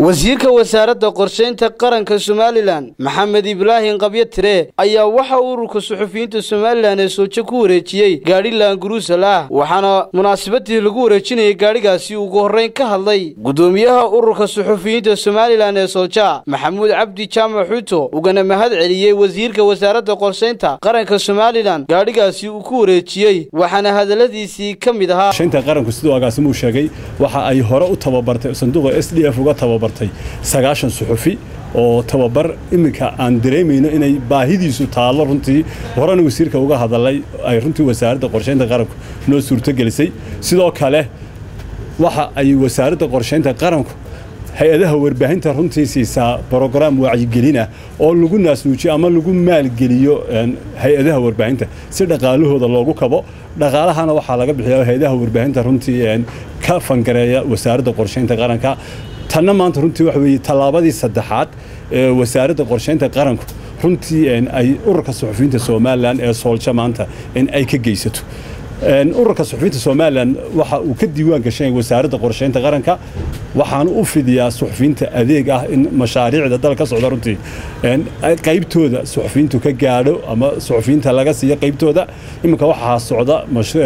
wasiirka wasaaradda qorshaynta qaranka somalilan maxamed ibraahim qabyo tire ayaa waxa ururka suxufiyiinta somalilan ee soojo ku wareejiyey gaadhi laanguruusal ah waxaana munaasabadii lagu wareejinayay gaadhigaasi ugu horrayn ka hadlay gudoomiyaha ururka suxufiyiinta somalilan ee sooja maxamuud cabdi jaamac xuuto ugana mahad celiyey wasiirka wasaaradda qorshaynta qaranka somalilan gaadhigaasi uu ku wareejiyey waxaana hadalladiisii ka mid ahaa qorshaynta qaranku siduu agaasimuu sheegay waxa ay hore u tababartay sanduuqa s d f uga tababartay sagaashan suxufi oo tababar iminka aan dareemayno inay baahidiisu taallo runtii horena wasiirka uga hadalay ay runtii wasaaradda qorshaynta qaranku noo suurtogelisay sidoo kale waxa ay wasaaradda qorshaynta qaranku hay-adaha warbaahinta runtii siisaa brograam wacyigelina oo lagu naasnuujiyo ama lagu maalgeliyo hay-adaha warbaahinta si dhaqaalahooda loogu kabo dhaqaalahana waxaa laga bixiya hay-adaha warbaahinta runtii ka fangareeya wasaaradda qorshaynta qaranka tanna maanta runtii waxa weeye tallaabadii saddexaad ee wasaaradda qorshaynta qaranku runtii ay ururka suxufiyiinta somalilan ee soolja maanta in ay ka geysato ururka suxufiyiinta somalilan waxa uu ka diiwaan gashan wasaaradda qorshaynta qaranka waxaana u fidiyaa suxufiyiinta adeeg ah in mashaariicda dal ka socda runtii qaybtooda suxufiyiintu ka gaadho ama suxufiyiinta laga siiyo qaybtooda iminka waxaa socda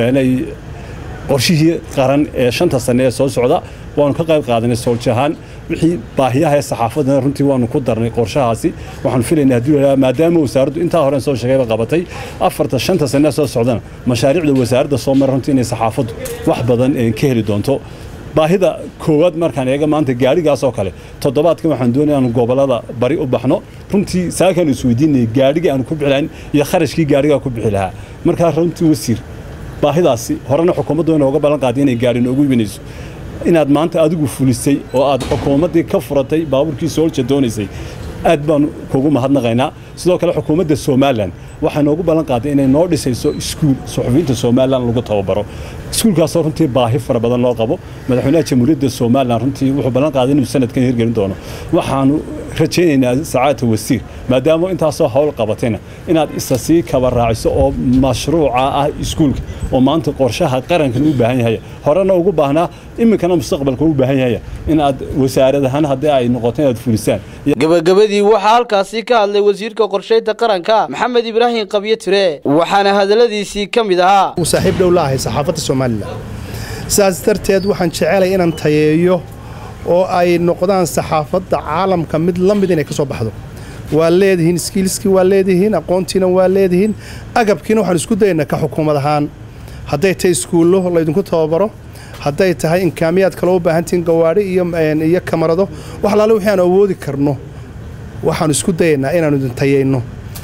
qorshihii qaran ee shanta sane ee soo socda waanu ka qayb qaadanay sooljahaan wixii baahiyaha ee saxaafadana runtii waanu ku darnay qorshahaasi waxaanu filaynaa haddii la maadaama wasaaraddu intaa horen soo sheegayba qabatay afarta shanta sane soo socdana mashaariicda wasaaradda soo mara runtii inay saxaafaddu wax badan ka heli doonto baahida koowaad markaan eega maanta gaadhigaas oo kale toddobaadkan waxaan doonaya aanu gobollada bari u baxno runtii saakaan isweydiinayay gaadhigii aanu ku bixi lahayn iyo kharashkii gaadhigaa ku bixi lahaa markaa runtii wasiir baahidaasi horena xukuumaddu inooga ballan qaaday inay gaadhi noogu iibinayso inaad maanta adigu fulisay oo aad xukuumaddii ka furatay baabuurkii soolja doonaysay aad baanu kugu mahadnaqaynaa sidoo kale xukuumadda somalilan waxay noogu ballan qaaday inay noo dhisayso iskuul suxufiyiinta somalilan lagu tababaro iskuulkaasoo runtii baahi fara badan loo qabo madaxweynaha jamhuuriyadda somalilan runtii wuxuu ballan qaaday inuu sanadkan hirgelin doono waxaanu rajaynaynaa sacaadata wasiir maadaama intaasoo hawl qabatayna inaad isa sii kaba raaciso oo mashruuca ah iskuulka oo maanta qorshaha qarankan u baahan yahay horena ugu baahnaa iminkana mustaqbalka u baahan yahay inaad wasaaradahaan haddii ay noqoto inaad fulisaan gabagabadii waxaa halkaasi ka hadlay wasiirka qorshaynta qaranka maxamed ibraahim qabyo tire waxaana hadalladiisii ka mid ahaa uu saaxiib dhow la ahay saxaafadda somalilan sidaas darteed waxaan jecelay inaan tayeeyo oo ay noqdaan saxaafadda caalamka mid la mid inay ka soo baxdo waa leedihiin skiilskii waa leedihiin aqoontiina waa leedihiin agabkiina waxaan isku dayaynaa ka xukuumad ahaan hadday tahay iskuullo laydinku tababaro hadday tahay inkaamiyaad kaloo u baahantihiin gawaadhi iyo kamarado wax alaale wixii aan awoodi karno waxaanu isku dayaynaa inaannu idin tayayno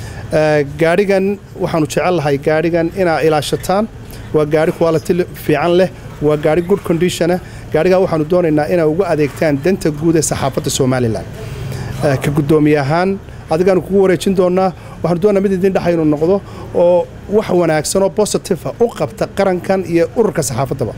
gaadhigan waxaannu jecel lahay gaadhigan inaa ilaashataan waa gaadhi quality fiican leh waa gaadhi good conditiona gaadhigaa waxaanu doonaynaa inaa uga adeegtaan danta guud ee saxaafadda somalilan ka guddoomiye ahaan adigaanu kugu wareejin doonnaa waxaanu doonnaa mid idin dhexaynu noqdo oo wax wanaagsan oo bositiva u qabta qarankan iyo ururka saxaafaddaba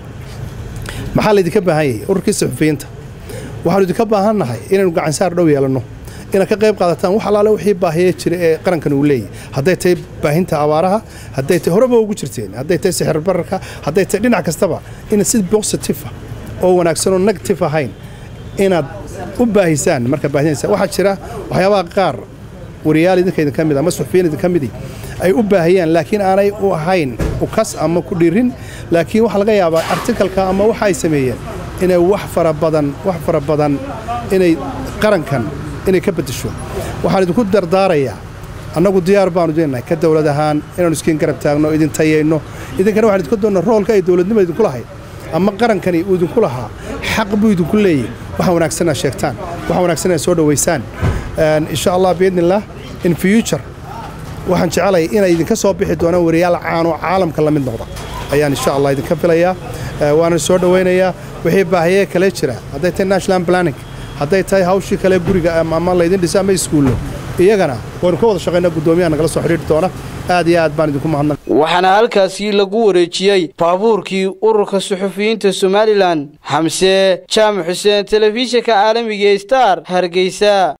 maxaa laydinka baahan yahay ururkii saxufiyiinta waxaanu idinka baahannahay inaynu gacansaar dhow yeelanno inaad ka qayb qaadataan wax alaale wixii baahiye jira ee qarankan uu leeyahy hadday tahay baahinta abaaraha hadday tahay horeba ugu jirteen hadday tahay sixir bararka hadday tahay dhinac kastaba inaad si bositiva oo wanaagsan oo negative ahayn inaad u baahisaan markaad baahinaysa waxaa jira waxyaabaha qaar wariyaal idinka idinka mid ama suxufiyiin idinka midii ay u baahiyaan laakiin aanay u ahayn ukas ama ku dhirin laakiin waxaa laga yaabaa artikalka ama waxa ay sameeyeen inay wax fara badan wax fara badan inay qarankan inay ka beddesho waxaan idinku dardaarayaa annagu diyaar baanu deenahay ka dowlad ahaan inaanu iskiin garab taagno idin tayayno idinkana waxaan idinku doonnaa roolka ay dowladnimada idinku lahayd ama qarankani uu idinku lahaa xaq buu idinku leeyahy waxa wanaagsan aad sheegtaan waxa wanaagsan aad soo dhowaysaan insha allah biidnillaah in future waxaan jecelay inay idinka soo bixi doonaan wariyaal caanoo caalamka la mid noqda ayaan insha allah idinka filayaa waana soo dhowaynayaa wixii baahiyee kale jira hadday tahay national planning hadday tahay hawshii kale guriga ama laydin dhisa ama iskuullo iyagana waynu ka wada shaqaynaa guddoomiyaha nagala soo xidhiiri doona aad iyo aad baan idinku mahadnaq waxaana halkaasi lagu wareejiyey baabuurkii ururka suxufiyiinta somalilan xamse jaamac xuseen telefishinka caalamiga star hargeysa